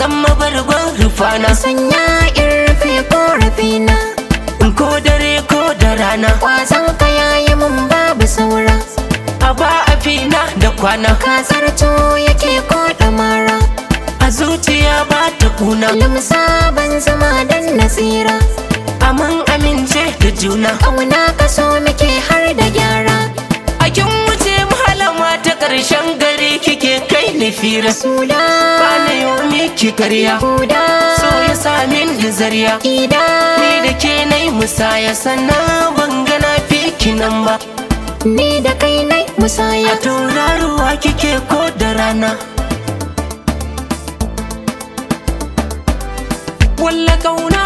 zama bargon rufana sanya in rufe korafina ko dare ko da rana kwazon ka yayi mun babu saura a ba a fina da kwana kasar to yake ko mara a zuciya ba ta kuna limsa ban zama dan nasira amin amince da juna kauna ka so muke har da gyara a kin wuce malama ta ƙarshen gari kike kai ni fira sula ba na yau miki karya huda so ya samin da zariya ida ni da ke na yi musaya sannan ban gana fiki nan ba ni da kai nai musaya a tauraruwa kike ko da rana walla kauna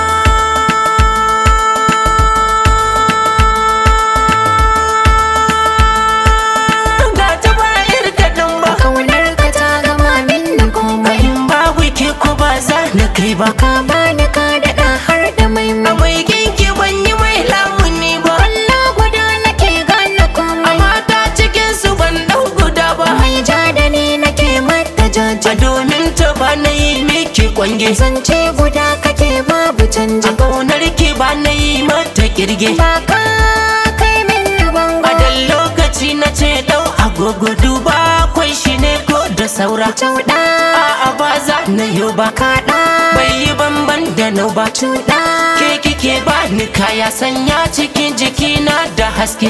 ga ta bayar kaɗan ba kaunar ka ta gama min da komai in babu ke ko ba za na kai ba ka bani ka daɗa har da mai a mai mai ginki ban yi mai lamuni ba Allah guda nake gane komai a mata cikin su ban dau guda ba mai ja da ni nake mata jaji a domin ta ba na yi miki kwange zance guda kake babu a canji ƙaunar ki ba na yi mata kirge ba ka kai min bango a dan lokaci na ce dau agogo duba kwai shi ne ko da saura Cauɗa a'a ba za na yau ba kaɗa bai yi banban da nau ba cuɗa ke kike ba ni kaya sanya cikin jikina da haske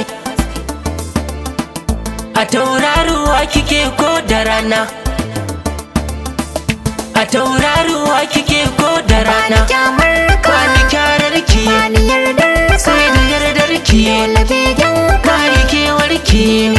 a tauraruwa kike ko da rana a tauraruwa kike ko da Bani rana kyamar ka Bani kyarar ki Bani yardar ka sai da yardar ki Dole begen ka Bani kewar ki